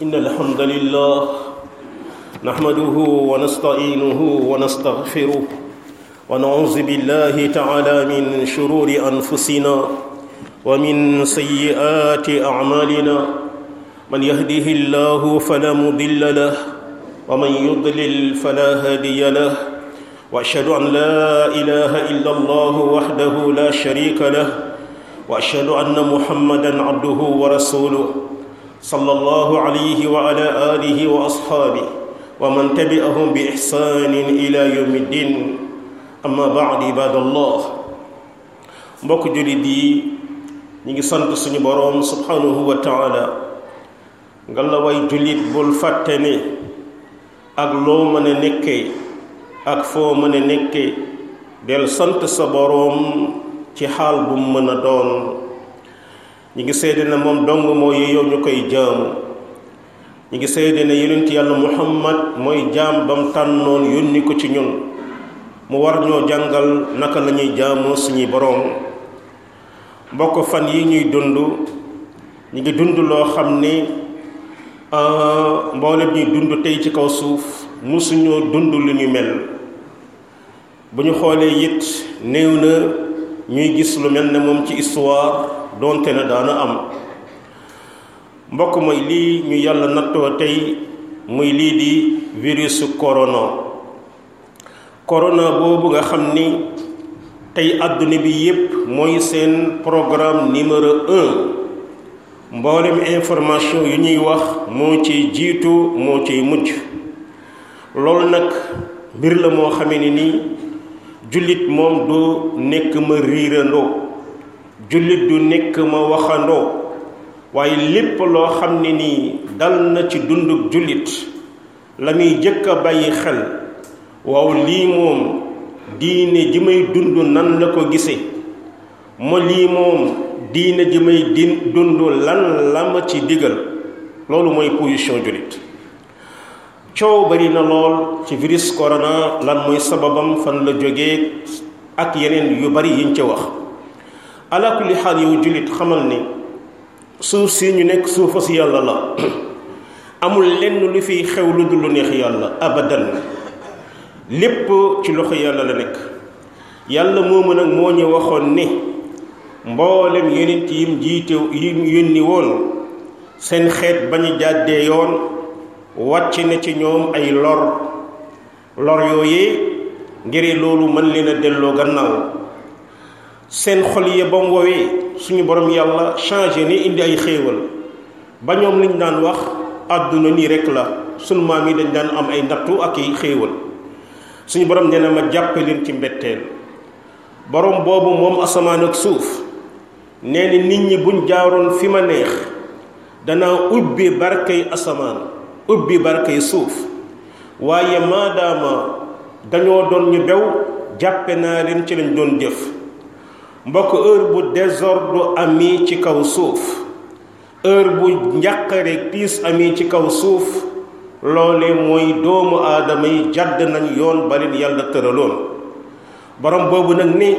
إن الحمد لله نحمده ونستعينه ونستغفره ونعوذ بالله تعالى من شرور أنفسنا ومن سيئات أعمالنا من يهده الله فلا مضل له ومن يضلل فلا هادي له واشهد ان لا اله الا الله وحده لا شريك له واشهد ان محمدا عبده ورسوله صلى الله عليه وعلى اله واصحابه ومن تبعهم باحسان الى يوم الدين اما بعد عباد الله mbokk julit yi ñi ngi sant suñu boroom subhanahu wa taala nga la way julit bul fàtte ne ak loo mën a nekkee ak foo mën a nekkee del sant sa boroom ci xaal bu mu mën a doon ñi ngi seede ne moom dong moo yeyoo ñu koy jaamu ñi ngi seede ne yonent yàlla muhammad mooy jaam bam tànnoon yónni ko ci ñun mu war ñoo jàngal naka la ñuy jaamoo suñuy boroom mbokk fan yi ñuy dund ñi ngi dund loo xam ni mboolem ñuy dund tey ci kaw suuf musuñoo dund lu ñu mel bu ñu xoolee it néew na ñuy gis lu mel ne moom ci histoire donte na daana am mbokk mooy lii ñu yàlla nattoo tey muy lii di virusu corona corona boobu nga xam ni tey àdduna bi yépp mooy seen programme numéro un mboolem information yu ñuy wax moo ciy jiitu moo ciy mujj loolu nag mbir la moo xamee ni nii jullit moom du nekk ma riirandoo jullit du nekk ma waxandoo waaye lépp loo xam ne nii dal na ci dunduk jullit la muy jëkk a bàyyi xel waaw lii moom diine ji may dund nan la ko gisee ma lii moom diine ji may din dund lan la ma ci digal loolu mooy position jullit coow bari na lool ci virus corona lan mooy sababam fan la jógee ak yeneen yu bari yiñ ca wax ala kulli xaal yow jullit xamal ni suuf si ñu nekk suufa si yàlla la amul lenn lu fiy xew lu dul lu neex yàlla abadan lépp ci loxo yàlla la nekk yàlla moomu nag moo ñu waxoon ni mboolem yonent yim jiite yim yónni woon seen xeet bañu jàddee yoon wàcc na ci ñoom ay lor lor yooyee ngir loolu mën leen a delloo gannaaw seen xol yi ba mu woowee suñu borom yàlla changé ni indi ay xéewal ba ñoom liñ daan wax àdduna nii rek la sunu maam yi dañ daan am ay nattu ak ay xéewal suñu borom nee na ma jàppe leen ci mbetteel borom boobu moom asamaan ak suuf nee ni nit ñi buñ jaaroon fi ma neex danaa ubbi barkay asamaan ubbi barkay suuf waaye maadaama dañoo doon ñu bew jàppe naa leen ci lañ doon jëf mbokk heure bu désordre ami ci kaw suuf heure bu njàqare tiis ami ci kaw suuf loole mooy doomu aadama yi jàdd nañ yoon ba leen yàlla tëraloon borom boobu nag ni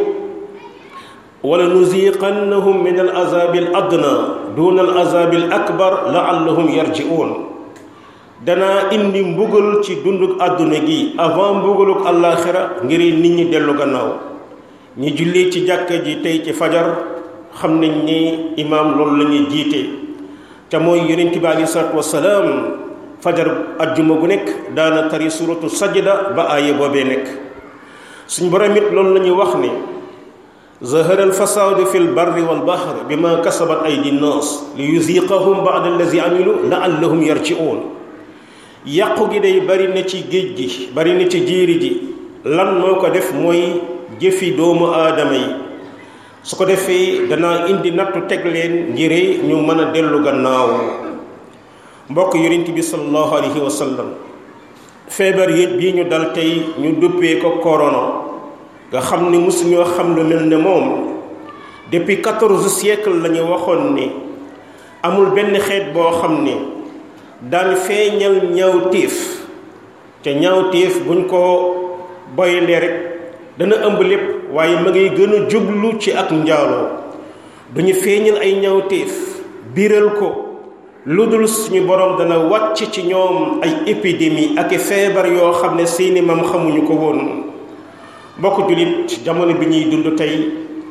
wala nuziqannahum min al azabi al adna duna al azabi al akbar laallahum yarji'un danaa indi mbugal ci dunduk àdduna gi avant mbugaluk àllaaxira ngir nit ñi dellu gannaaw ñi julli ci jàkka ji tey ci fajar xam nañ ni imaam loolu la ñuy jiite te mooy yonent bi alei salatu wasalaam fajar ajjuma gu nekk daana tari suratu sajda ba aaye boobee nekk suñ borom it loolu la ñuy wax ni zahara alfasadu fi lbarri walbahr bima kasabat aydi nnas li yuziqahum bada allazi amilu laallahum yarji'un yàqu gi day bari na ci géej gi bari na ci jiiri ji lan moo ko def mooy jëfi doomu aadama yi su ko defee danaa indi nattu teg leen ngir ñu mën a dellu gannaaw mbokk yonent bi sallallahu alayhi wa sallam feebar yi bii ñu dal tey ñu duppee ko corona nga xam ni mosuñoo xam lu mel ne moom depuis quatorze siècle la ñu waxoon ni amul benn xeet boo xam ni daan feeñal ñaawteef te ñaawteef buñ ko boyalee rek dana ëmb lépp waaye ma ngay gën a jublu ci ak njaaloo duñu feeñal ay ñaawteef biral ko lu dul suñu borom dana wàcc ci ñoom ay épidémie ak i feebar yoo xam ne seeni mam xamuñu ko woon mbokk jullit jamono bi ñuy dund tey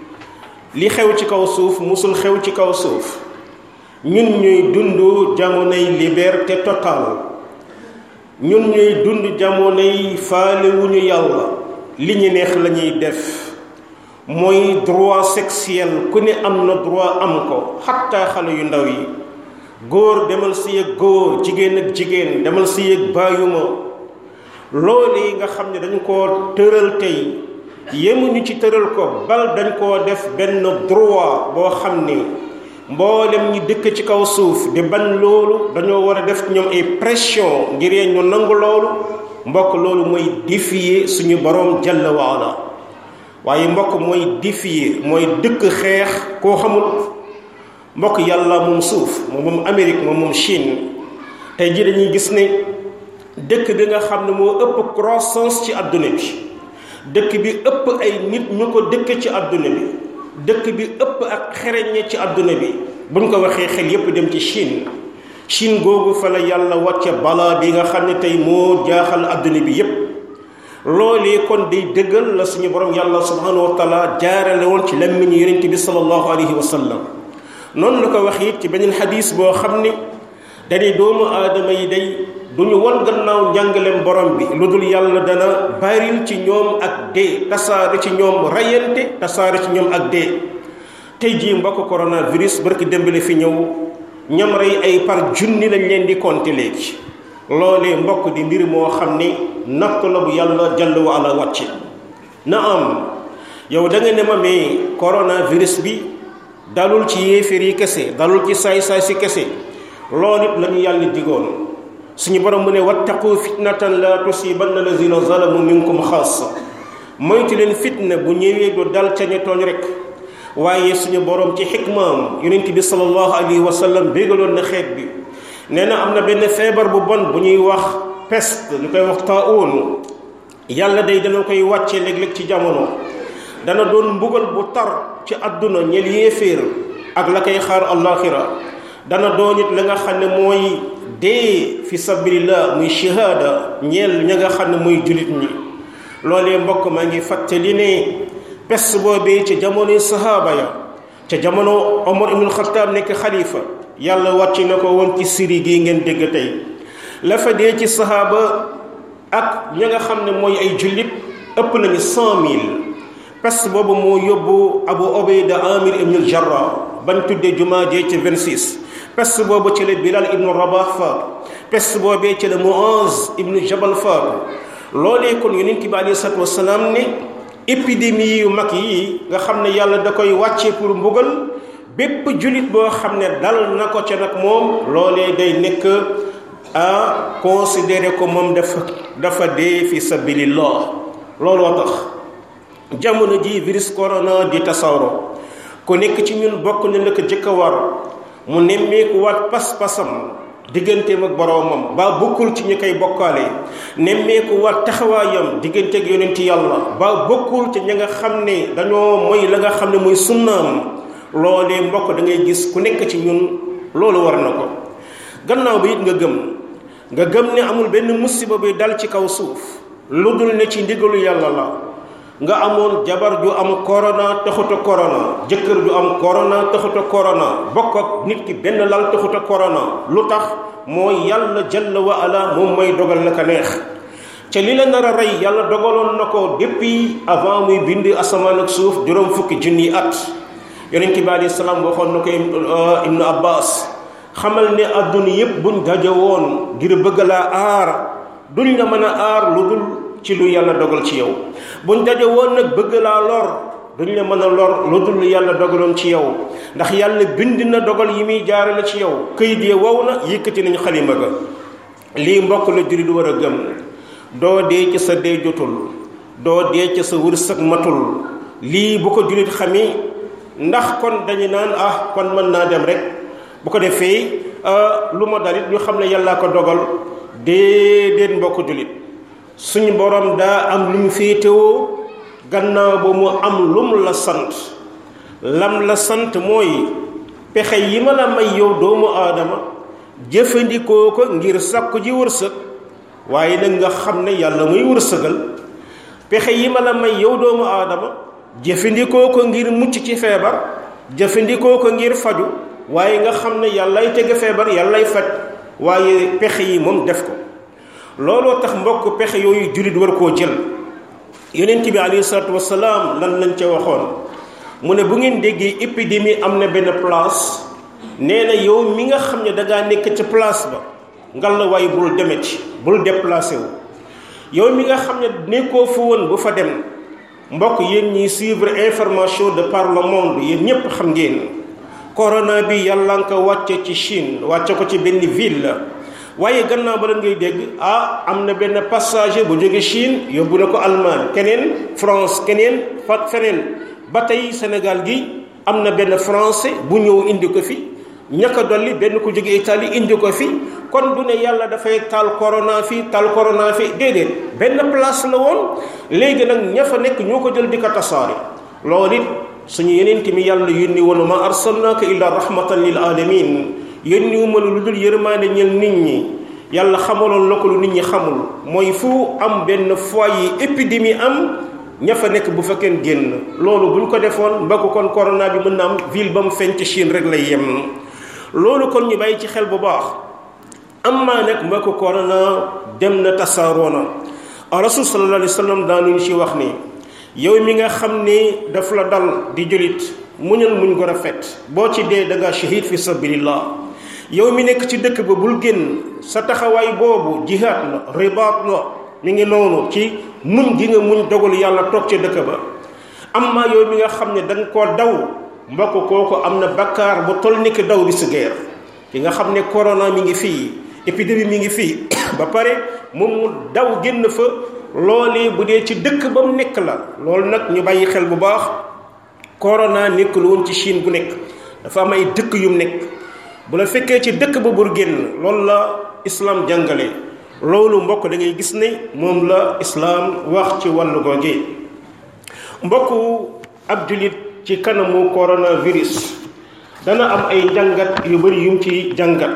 li xew ci kaw suuf musul xew ci kaw suuf ñun ñuy dund jamonoy liberté totale ñun ñuy dund jamonoy faalewuñu yàlla li ñu neex la ñuy def mooy droit sexuel ku ne am na droit am ko xatta xale yu ndaw yi góor demal si yëg góor jigéen ak jigéen demal si yëg bàyyuma loolu yi nga xam ne dañ koo tëral tey yemuñu ci tëral ko bal dañ koo def benn droit boo xam ni mboolem ñi dëkk ci kaw suuf di bañ loolu dañoo war a def ñoom ay pression ngir ñu nangu loolu mbokk loolu mooy défier suñu borom jalla waala waaye mbokk mooy défier mooy dëkk xeex koo xamul mbokk yàlla moom suuf moom moom Amérique moom moom Chine tey ji dañuy gis ne dëkk bi nga xam ne moo ëpp croissance ci àdduna bi dëkk bi ëpp ay nit ñu ko dëkk ci àdduna bi dëkk bi ëpp ak xereñe ci àdduna bi buñ ko waxee xel yépp dem ci Chine Chine googu fa la yàlla wàcce balaa bi nga xam ne tey moo jaaxal àdduna bi yépp loolee kon day dëggal la suñu borom yàlla subhanahu wa taala jaarale woon ci lammiñu yonent bi sallallahu alayhi wa sallam noonu la ko wax it ci beneen xadis boo xam ni dañuy doomu aadama yi day duñu won gannaaw njàngaleem borom bi lu dul yàlla dana baril ci ñoom ak dee tasaare ci ñoom rayante tasaare ci ñoom ak dee tey jii mbokk coronavirus barki démbale fi ñëw ñam rey ay par junni lañ leen di compter léegi loolee mbokk di mbir moo xam ni natt la bu yàlla jàll wa ala wàcce na am yow da nga ne ma mais coronavirus bi dalul ci yéeféer yi kese dalul ci saay-saay si kese loolu it la ñu yàlla digoon suñu borom mu ne wattaqu fitnatan la tusibanna lazina zalamu minkum xaasa moytu leen fitna bu ñëwee du dal ca ñu tooñ rek waaye suñu borom ci xikmaam yonent bi sallallahu alayhi wa sallam bégaloon na xeet bi nee na am na benn feebar bu bon bu ñuy wax peste ñu koy wax taun yàlla day dana koy wàcce léeg-léeg ci jamono dana doon mbugal bu tar ci àdduna ñel yéeféer ak la koy xaar allaxira dana doon it la nga xam ne mooy dee fi sabilillah muy shahada ñeel ña nga xam ne muy julit ñi loolee mbokk maa ngi fàttali ne pes boobee ca jamonoy sahaaba ya ca jamono Omar ibnul Xattaab nekk xalifa yàlla wàcc na ko woon ci siri gi ngeen dégg tey la fa dee ci sahaaba ak ña nga xam ne mooy ay jullit ëpp nañu cent mille pes boobu moo yóbbu Abu Ubayda Amir ibnul Jarrah bañ tuddee jumaa jee ci 26 peste boobu ci la Bilal ibnu Rabah faatu peste boobee ci la Muaz ibnu Jabal faatu loolee kon yonent bi aleyhi salaatu wasalaam ne épidémie yu mag yi nga xam ne yàlla da koy wàcce pour mbugal bépp jullit boo xam ne dal na ko ca nag moom loolee day nekk à considérer ko moom dafa dafa dee fi sabilillah looloo tax jamono ji virus corona di tasaaroo ku nekk ci ñun bokk na la ko jëkk a war mu nemmeeku waat pas-pasam digganteem ak boroomam ba bokkul ci ñi koy bokkaale nemmeeku waat taxawaayam diggante ak yonent yàlla ba bokkul ci ñi nga xam ne dañoo mooy la nga xam ne mooy sunnaam loolee mbokk da ngay gis ku nekk ci ñun loolu war na ko gannaaw bi it nga gëm nga gëm ne amul benn musiba buy dal ci kaw suuf lu dul ne ci ndigalu yàlla la nga amoon jabar ju am corona taxuta corona jëkkër ju am corona taxuta corona bokk ak nit ki benn lal taxuta corona lu tax mooy yàlla jalla wa ala moom mooy dogal la ka neex ca li la nar a rey yàlla dogaloon na ko depuis avant muy bind asamaan ak suuf juróom fukki junni at yonent bi alayhi salaam waxoon na ko ibnu abbas xamal ne adduna yépp buñ daje woon ngir bëgg laa aar duñ la mën a aar lu dul ci lu yàlla dogal ci yow buñ daje woon nag bëgg laa lor duñ la mën a lor lu dul yàlla dogaloon ci yow ndax yàlla bind na dogal yi muy jaarale ci yow këyit yi wow na yëkkati nañu xalima ga lii mbokk la jullit war a gëm doo dee ci sa dee jotul doo dee ci sa wërsëg matul lii bu ko jullit xamee ndax kon dañu naan ah kon mën naa dem rek bu ko defee lu ma dalit ñu xam ne yàllaa ko dogal déedéet mbokk jullit suñu borom daa am lu mu féetewoo gannaaw ba mu am lum la sant lam la sant mooy pexe yi ma la may yow doomu aadama jëfandikoo ko ngir sàkku ji wërsëg waaye nag nga xam ne yàlla muy wërsëgal pexe yi ma la may yow doomu aadama jëfandikoo ko ngir mucc ci feebar jëfandikoo ko ngir faju waaye nga xam ne yàllay tege feebar yàllay faj waaye pexe yi moom def ko looloo tax mbokk pexe yooyu jullit war koo jël yonent bi alayhi salaatu wasalaam lan lañ ca waxoon mu ne bu ngeen déggee épidémie am na benn place nee na yow mi nga xam ne dangaa nekk ca place ba ngal la waaye bul demeti bul déplacé wu yow mi nga xam ne nekkoo fa woon bu fa dem mbokk yéen ñiy suivre information de par le monde yéen ñépp xam ngeen corona bi yàlla nga ko wàcce ci Chine wàcce ko ci benn ville la waaye gannaaw ba la ngay dégg ah am na benn passager bu jóge Chine yóbbu na ko Allemagne keneen France keneen fa feneen ba tey Sénégal gi am na benn français bu ñëw indi ko fi ñaka dolli benn ko jóge Italie indi ko fi kon du ne yàlla dafay taal corona fi taal corona fi déedéet benn place la woon léegi nag ña fa nekk ñoo ko jël di ko tasaare loolu it suñu yeneen mi yàlla yónni woon ma arsalnaaka illa rahmatan lil alamin yónni wu ma lu dul yërmaande ñel nit ñi yàlla xamaloon la ko lu nit ñi xamul mooy fu am benn foyer épidémie am ña fa nekk bu fa kenn génn loolu buñ ko defoon mbokk kon corona bi mën na am ville ba mu feeñ ci Chine rek lay yem loolu kon ñu bàyyi ci xel bu baax am maa nag mbokk corona dem na tasaaroo na rasul sallallahu alayhi wa sallam daanuñu ci wax ni yow mi nga xam ni daf la dal di jullit muñal muñ ko rafet boo ci dee da nga shahid fi sabilillah yow mi nekk ci dëkk ba bul génn sa taxawaay boobu jihaad la ribaat la mi ngi noonu ci muñ gi nga muñ dogal yàlla toog ca dëkk ba am maa yow mi nga xam ne da nga koo daw mbokk kooku am na bakkaar bu toll ni ki daw bi si guerre ki nga xam ne corona mi ngi fii épidémie mi ngi fii ba pare moom mu daw génn fa loolee bu dee ci dëkk ba mu nekk la loolu nag ñu bàyyi xel bu baax corona nekkul woon ci Chine bu nekk dafa am ay dëkk yu mu nekk bu la fekkee ci dëkk ba bur génn loolu la islam jàngale loolu mbokk da ngay gis ne moom la islam wax ci wàllu googe mbokku ab julit ci kanamu coronavirus dana am ay jàngat yu bari yum ci jàngat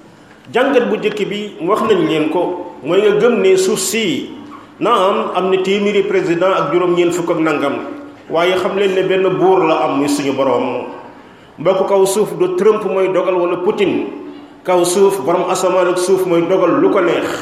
jàngat bu njëkk bi wax nañ leen ko mooy nga gëm ne suuf si naam am na téeméeri président ak juróom-ñeent fukk ak nangam waaye xam leen ne benn buur la am muy suñu boroom mbokk kaw suuf du Trump mooy dogal wala Poutine kaw suuf borom asamaan ak suuf mooy dogal lu ko neex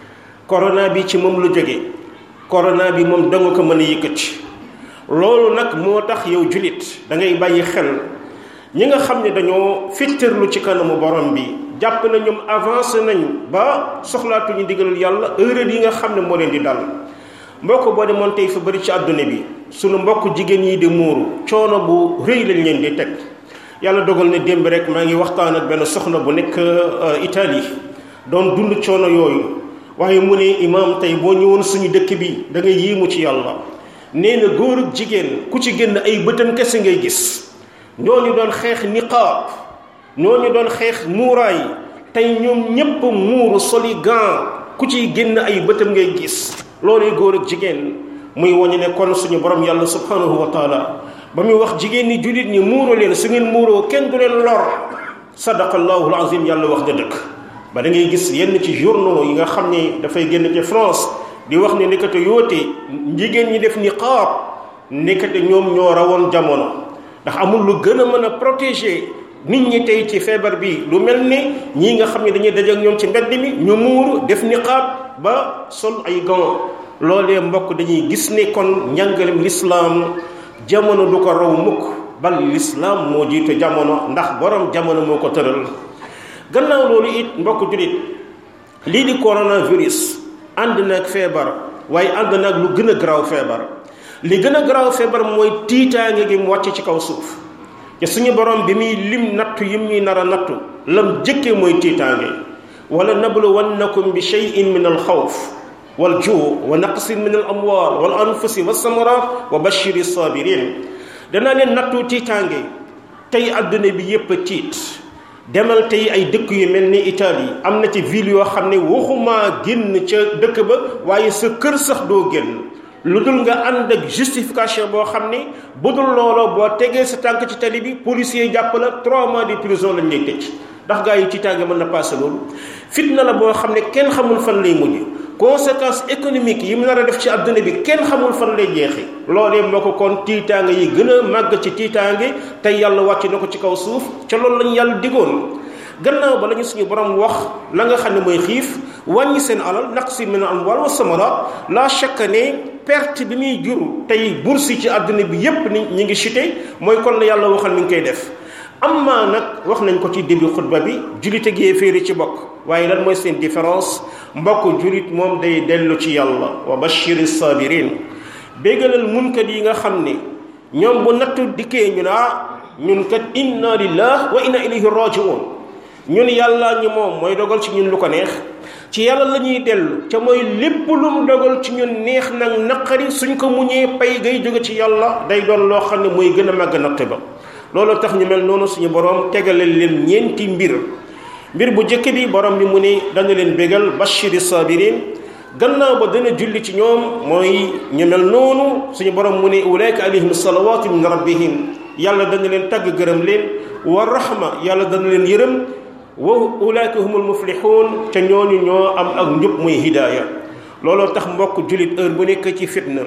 corona bi ci moom lu jóge corona bi moom danga ko mën a yëkkati loolu nag moo tax yow julit da ngay bàyyi xel ñi nga xam ne dañoo fittirlu ci kanamu borom bi jàpp na ñoom avancé nañ ba soxlaatuñu digalal yàlla erreur yi nga xam ne moo leen di dal mbokk boo demoon tey fa bëri ci àdduna bi sunu mbokk jigéen yi di muuru coono bu rëy lañ leen di teg yàlla dogal ne démb rek maa ngi waxtaan ak benn soxna bu nekk Italie doon dund coono yooyu waaye mu ne imaam tey boo ñëwoon suñu dëkk bi da ngay yéemu ci yàlla nee na góor ak jigéen ku ci génn ay bëtam kese ngay gis ñooñu doon xeex niqaab ñooñu doon xeex muuraay tey ñoom ñépp muuru soli gant ku ciy génn ay bëtam ngay gis loolu góor ak jigéen muy wañu ne kon suñu borom yàlla subhanahu wa taala ba muy wax jigéen ñi jullit ñi muuru leen su ngeen muuroo kenn du leen lor sadaqallahu alazim yàlla wax nga dëkk ba da ngay gis yenn ci journaux yi nga xam ne dafay génn ci France di wax ne nekkate yoote jigéen ñi def niqaab nekkate ñoom ñoo rawoon jamono ndax amul lu gën a mën a protéger nit ñi tey ci feebar bi lu mel ni ñii nga xam ne dañuy daje ak ñoom ci mbedd mi ñu muuru def niqaab ba sol ay gants loolee mbokk dañuy gis ne kon njàngalem lislaam jamono du ko raw mukk bal lislaam moo jiite jamono ndax borom jamono moo ko tëral gannaaw loolu it mbokk julit lii di coronavirus ànd na ak feebar waaye ànd na ak lu gën a garaaw feebar li gën a garaaw feebar mooy tiitaange gi mu wàcc ci kaw suuf te suñu borom bi muy lim nattu yim ñuy nar a nattu lam jëkkee mooy tiitaange wala nabluwannakum bi cheyin min al xawf wal juu wa naqsin min al amwal wal anfusi wa samarat wa bashiri sabirin danaa leen nattu tiitaange tey adduna bi yépp a tiit demal tey ay dëkk yu mel ni Italie am na ci ville yoo xam ne waxuma génn ca dëkk ba waaye sa kër sax doo génn lu dul nga ànd ak justification boo xam ne bu dul looloo boo tegee sa tànk ci tali bi policier jàpp la trois mois de prison lañ lay tëj ndax gaa yi tiitaange mën na passé loolu fitna la boo xam ne kenn xamul fan lay mujj conséquence économique yi mu nar a def ci adduna bi kenn xamul fan lay jeexi loolee moo ko kon tiitaange yi gën a màgg ci tiitaange tey yàlla wàcc na ko ci kaw suuf ca loolu lañu yàlla digoon gannaaw ba la ñu suñu borom wax la nga xam ne mooy xiif wàññi seen alal naqsi min amwal wa samarat la chaque ne perte bi muy jur tey bourse yi ci àdduna bi yépp ni ñi ngi chuté mooy kon la yàlla waxal mi ngi koy def amma nag wax nañ ko ci début xutba bi julit ak yéeféeri ci bokk waaye lan mooy seen différence mbokk julit moom day dellu ci yàlla wa bashiri sabirin béggalal munkat yi nga xam ne ñoom bu nattu dikkee ñu naa ñun kat inna lillah wa inna ilayhi rajiun ñun yàlla ñu moom mooy dogal ci ñun lu ko neex ci yàlla la ñuy dellu ca mooy lépp lu mu dogal ci ñun neex nag naqari suñ ko muñee pay gay jóge ci yàlla day doon loo xam ne mooy gën a màgg natt ba loolu tax ñu mel noonu suñu borom tegale leen ñeenti mbir mbir bu njëkk bi borom bi mu ne dana leen bégal bashiri sabirin gannaaw ba dana julli ci ñoom mooy ñu mel noonu suñu borom mu ne ulaika alayhim salawatu min rabbihim yàlla dana leen tagg gërëm leen wa rahma yàlla dana leen yërëm wa ulaika humul muflihun ca ñooñu ñoo am ak njub muy hidaaya looloo tax mbokk jullit heure bu nekk ci fitna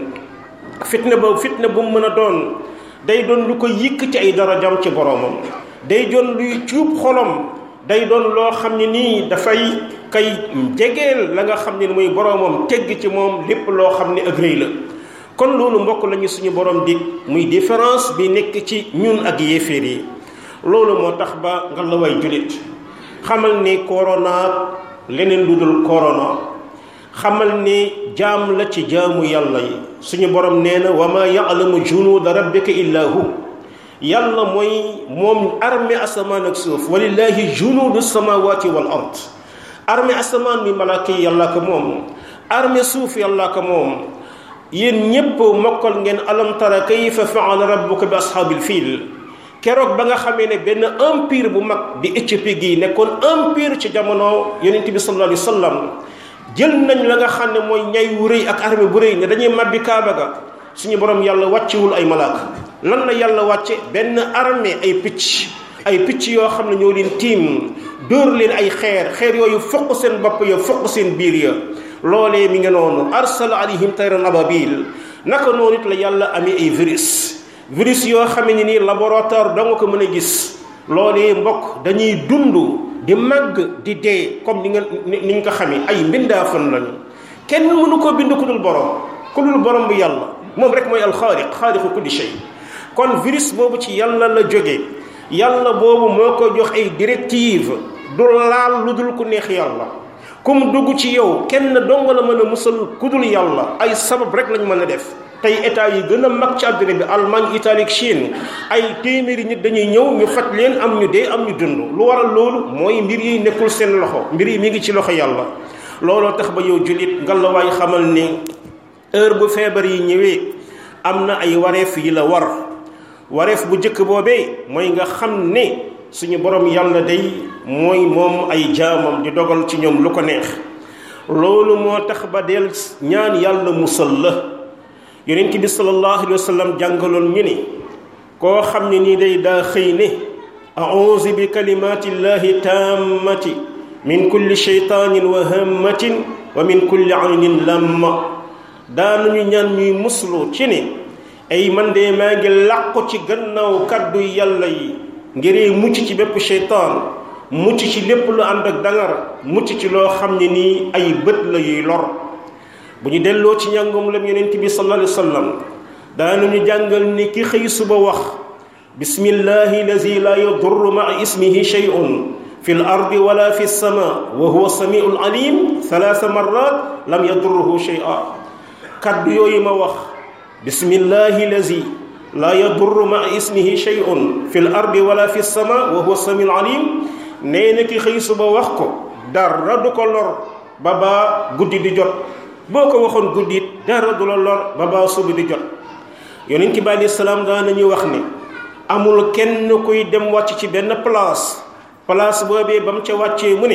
fitna ba fitna bu mu mën a doon day doon lu ko yëkk ci ay darajam ci boromam day doon luy cuub xolom day doon loo xam ne nii dafay kay jegeel la nga xam ne mooy boromam tegg ci moom lépp loo xam ne ak rëy la kon loolu mbokk lañu suñu borom di muy différence bi nekk ci ñun ak yéeféer yi loolu moo tax ba nga la way jullit xamal ni corona leneen lu dul corona xamal ni jaam la ci jaamu yàlla yi suñu borom nee na wa ma ya'lamu junuuda rabbika illa hu yàlla mooy moom armée asamaan ak suuf walillahi junuudu samawati wal ard armée asamaan mi malaaka yi yàlla ko moom armée suuf yàlla ko moom yéen ñépp mokkal ngeen alam tara kayfa faala rabbuka bi ashaabil fiil keroog ba nga xamee ne benn empire bu mag di Éthiopie gi nekkoon empire ci jamono yonent bi sallallahu alayhi wa sallam jël nañ la nga xam ne mooy ñay wu rëy ak armée bu rëy ne dañuy màbbi kaaba ga suñu borom yàlla wàccewul ay malaaka lan la yàlla wàcce benn armée ay picc ay picc yoo xam ne ñoo leen tiim dóor leen ay xeer xeer yooyu foq seen bopp ya foq seen biir ya loolee mi nga noonu arsala alayhim tayran ababil naka noonu it la yàlla amee ay virus virus yoo xam ne nii laboratoire da nga ko mën a gis loolee mbokk dañuy dund di màgg di dee comme ni nga ni ñu ko xamee ay mbindaafan lañu kenn mënu koo bind ku dul borom ku dul borom bu yàlla moom rek mooy alxaaliq xaaliqu kulli shay kon virus boobu ci yàlla la jóge yàlla boobu moo ko jox ay directive du laal lu dul ku neex yàlla ku mu dugg ci yow kenn dong la mën a musal ku dul yàlla ay sabab rek lañ mën a def tey état yi gën a mag ci àdduna bi Allemagne Italie Chine ay téeméeri nit dañuy ñëw ñu faj leen am ñu dee am ñu dund lu waral loolu mooy mbir yi nekkul seen loxo mbir yi mi ngi ci loxo yàlla looloo tax ba yow jullit ngalawaay xamal ni heure bu feebar yi ñëwee am na ay wareef yi la war wareef bu njëkk boobee mooy nga xam ne suñu borom yàlla day mooy moom ay jaamam di dogal ci ñoom lu ko neex loolu moo tax ba del ñaan yàlla musal la yonent bi sallallahu alayhi wa sallam jàngaloon ñu ni koo xam ne nii day daa xëy ne auzu bi kalimatillahi tammati min kulli sheytanin wa hammatin wa min kulli aynin lamma daanañu ñaan ñuy muslu ci ne ay man de maa ngi làqu ci gannaaw kàddu yàlla yi ngiree mucc ci bépp sheytaan mucc ci lépp lu ànd ak dangar mucc ci loo xam ne nii ay bët la yuy lor bu ñu delloo ci njàngum lam yonent bi sallallahu alayhi wa sallam daanañu jàngal ni ki xëy suba wax bismillahi lazi la yadurru maa ismihi shay'un fi l ardi wala fi lsama wa huwa samiu alim thalatha marrat lam yadurruhu shay'a kaddu yooyu ma wax bismillahi lazi la yadurru maa ismihi shay'un fi l ardi wala fi lsama wa huwa samiu alim nee na ki xëy suba wax ko dara du ko lor ba baa guddi di jot boo ko waxoon guddi it dara du la lor ba baa suba di jot yonent bi aleyhi salaam daan nañu wax ne amul kenn kuy dem wàcc ci benn place place boobee ba mu ca wàccee mu ne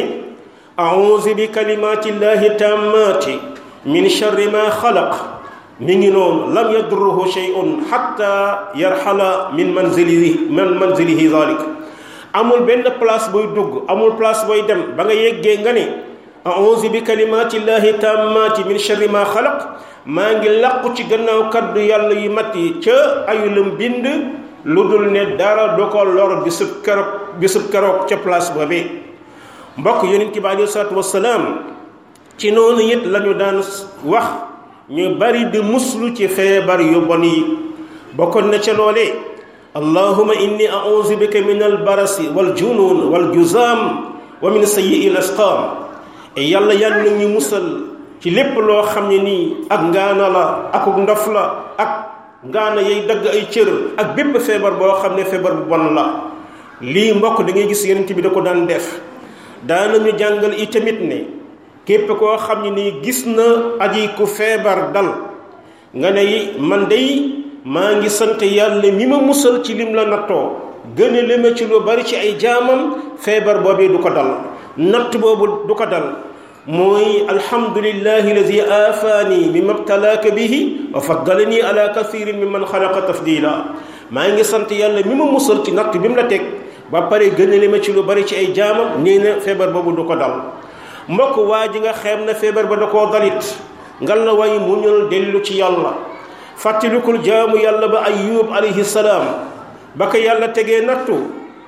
auzu bi kalimatillahi tammati min charri ma xalaq mi ngi noonu lam yadurruhu shay'un xatta yarxala min manzilihi min manzilihi zalik amul benn place booy dugg amul place booy dem ba nga yeggee nga ne a'uuzu bi kalimaati llahi tammaati min sharri ma xalaq maa ngi làqu ci gannaaw kaddu yàlla yu mat yi ca ayulam bind lu dul ne dara du ko lor bisub keroog bisub keroog ca place boobee mbokk yonent bi aleyhi salaatu wasalaam ci noonu it lañu daan wax ñu bari di muslu ci feebar yu bon yi bokkoon na ca loolee allahuma inni a'uuzu bika min albarasi wal junuun wal juzaam wa min sayyi'i al asqaam e yàlla yàlla ñu musal ci lépp loo xam ne nii ak ngaana la akuk ndof la ak ngaana yay dagg ay cër ak bépp feebar boo xam ne feebar bu bon la lii mbokk da ngay gis yonent bi da ko daan def daanañu jàngal itamit ne képp koo xam ne nii gis na aji ku feebar dal nga ne man day maa ngi sant yàlla mi ma musal ci lim la nattoo gën a lema ci lu bari ci ay jaamam feebar boobee du ko dal natt boobu du ko dal mooy alhamdulillahi alladi aafaani mimma btalaaka bihi wa faddalani ala kathirin mimman xalaqa tafdila maa ngi sant yàlla mi ma musal ci natt bi mu la teg ba pare gën a lema ci lu bari ci ay jaamam nee na feebar boobu du ko dal mbokk waa ji nga xeem na feebar ba da koo dalit ngal la way muñul dellu ci yàlla fàttalikul jaamu yàlla ba ayub alayhi salaam ba ko yàlla tegee nattu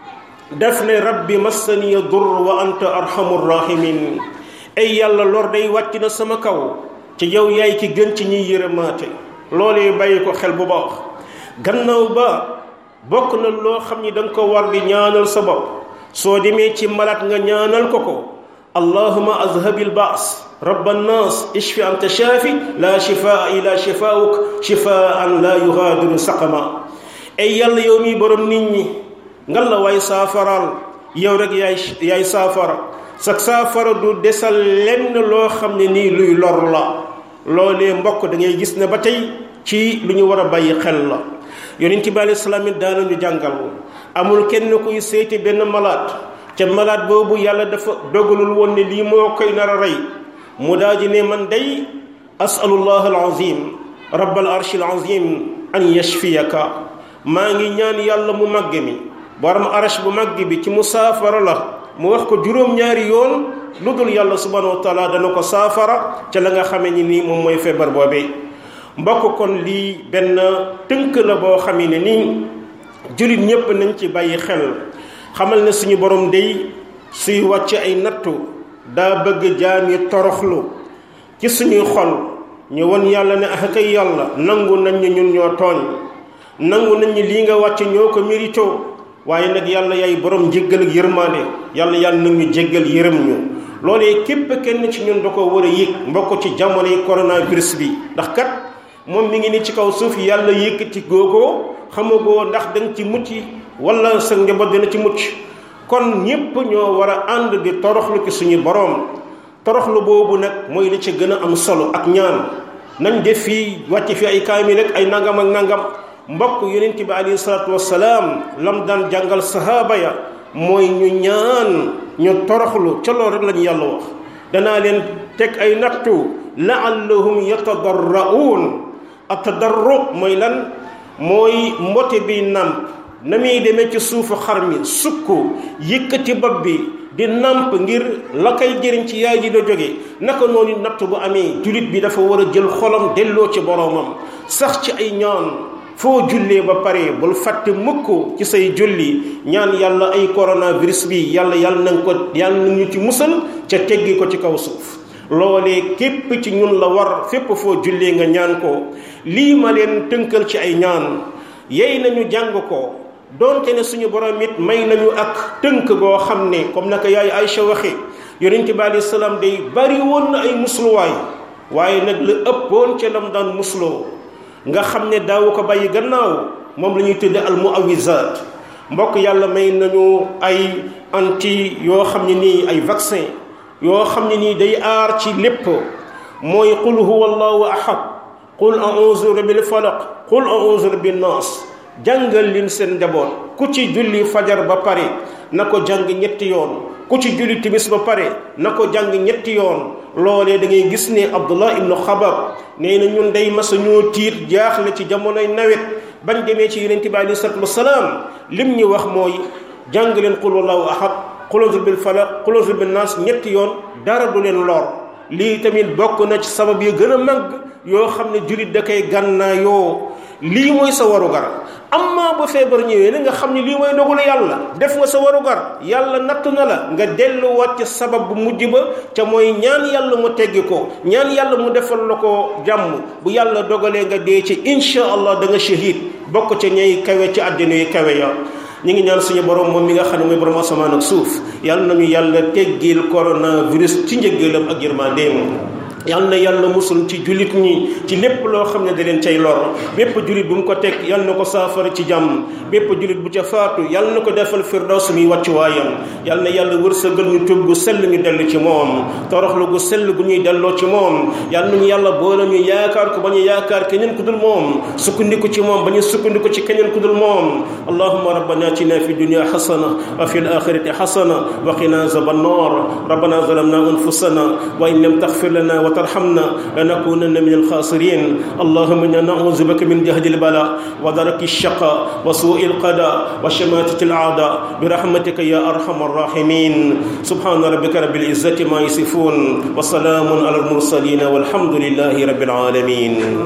def ne rabbi massaniya dur wa anta arhamur rahimin ay yàlla lor day wàcc na sama kaw ci yow yaay ki gën ci ñiy yërëmaate loolee bàyyi ko xel bu baax gannaaw ba bokk na loo xam ni da nga ko war di ñaanal sa bopp soo demee ci malaat nga ñaanal ko ko allahuma azhabil baas rabba annaas ishfi anta shaafi la shifaa ila shifauk shifaan la yugaadiru saqama ay yàlla yow mi borom nit ñi ngal la waay saafaraal yow rek yaay yaay saafara sa saafara du desal lenn loo xam ne nii luy lor la loolee mbokk da ngay gis ne ba tey ci lu ñu war a bàyyi xel la yonent bi alayhi salaam it daanañu jàngal amul kenn kuy seeti benn malaat ca malaat boobu yàlla dafa dogalul woon ne lii moo koy nar a rey mu daal di ne man day asalullah alazim rabbal arshil azim an yashfiyaka maa ngi ñaan yàlla mu màgg mi borom arash bu màgg bi ci mu saafara la mu wax ko juróom-ñaari yoon lu dul yàlla subhanahu wa taala dana ko saafara ca la nga xamee ni nii moom mooy feebar boobee mbokk kon lii benn tënk la boo xamee ne nii jullit ñépp nañ ci bàyyi xel xamal ne suñu borom day suy wàcc ay nattu daa bëgg jaam yi toroxlu ci suñuy xol ñu won yàlla ne ah kay yàlla nangu nañ ñu ñun ñoo tooñ nangu nañ ñi lii nga wàcc ñoo ko mérito waaye nag yàlla yaay borom jéggal ak yërmaande yàlla yàlla nag ñu jéggal yërëm ñu loolee képp kenn ci ñun da ko war a yëg mbokk ci jamono yi coronavirus bi ndax kat moom mi ngi ni ci kaw suuf yàlla yëkkati googoo xamagoo ndax danga ci mucc wala sa njaboot dina ci mucc kon ñépp ñoo war a ànd di toroxlu ci suñu boroom toroxlu boobu nag mooy li ci gën a am solo ak ñaan nañ def fii wàcc fi ay kaamil rek ay nangam ak nangam mbokk yonent bi alayhi salaatu wassalaam lam daan jàngal sahaaba ya mooy ñu ñaan ñu toroxlu ca loolu rek lañu yàlla wax danaa leen teg ay nattu laallahum yatadarra'uun atadarru mooy lan mooy mbote bi nàmp na muy demee ci suufu xar mi sukk yëkkati bopp bi di nàmp ngir la koy jëriñ ci yaay ji da jóge naka noonu natt bu amee julit bi dafa war a jël xolam delloo ci boroomam sax ci ay ñaan foo jullee ba pare bul fàtte mukk ci say julli ñaan yàlla ay coronavirus bi yàlla yàlla na ko yàlla na ñu ci musal ca teggi ko ci kaw suuf loolee képp ci ñun la war fépp foo jullee nga ñaan ko lii ma leen tënkal ci ay ñaan yey nañu jàng ko doonte ne suñu borom it may nañu ak tënk goo xam ne comme naka yaay Aïcha waxe yonente bi alayhi salaam day bari woon na ay musluwaay waaye nag la ëppoon ca lam daan musloo nga xam ne daawu ko bàyyi gannaaw moom la ñuy tudde al muawizaat mbokk yàlla may nañu ay anti yoo xam ne nii ay vaccin yoo xam ne nii day aar ci lépp mooy qul huwa allahu ahad qul a'udhu rabbil falaq qul a'udhu rabbin nas jàngal leen seen njaboot ku ci julli fajar ba pare na ko jàng ñetti yoon ku ci julli timis ba pare na ko jàng ñetti yoon loolee da ngay gis ne abdullah ibnu xabab nee na ñun day masa ñoo tiit jaaxle ci jamonoy nawet bañ demee ci yonent bi alei salatu wasalaam lim ñu wax mooy jàng leen qul wallahu ahad qul a'udhu bil falaq qul a'udhu bin nas ñetti yoon dara du leen lor lii tamit bokk na ci sabab yu gën a màgg yoo xam ne jullit da koy gànnaayoo lii mooy sa warugar amma ba feebar ñëwee na nga xam ne lii mooy dogalu yàlla def nga sa warugar yàlla natt na la nga delluwaat ci sabab bu mujj ba ca mooy ñaan yàlla mu teggi ko ñaan yàlla mu defal la ko jàmm bu yàlla dogalee nga dee ci insha allah da nga shahid bokk ca ñay kawe ci àddina yi kawe ya ñu ngi ñaan suñu borom moom mi nga xam ne mooy borom asamaan ak suuf yàlla nañu yàlla teggil coronavirus ci njëggalam ak yërmandeem yal na yàlla musul ci jullit ñi ci lépp loo xam ne da leen cay lor bépp jullit bu mu ko teg yal na ko saafara ci jàmm bépp jullit bu ca faatu yal na ko defal firdaws mi wàccuwaayam yal na yàlla wërsëgal ñu tub gu sell ñu dellu ci moom toroxlu gu sell gu ñuy delloo ci moom yal nañu yàlla boole ñu yaakaar ko ba ñu yaakaar keneen ku dul moom sukkandiku ci moom ba ñu sukkandiku ci keneen ku dul moom allahumma rabbana atina fi dunya hasana wa fi al-akhirati hasana wa qina azaban nar rabbana zalamna anfusana wa in lam taghfir lana وترحمنا لنكونن من الخاسرين اللهم انا نعوذ بك من جهد البلاء ودرك الشقاء وسوء القضاء وشماتة الأعداء برحمتك يا أرحم الراحمين سبحان ربك رب العزة ما يصفون وسلام على المرسلين والحمد لله رب العالمين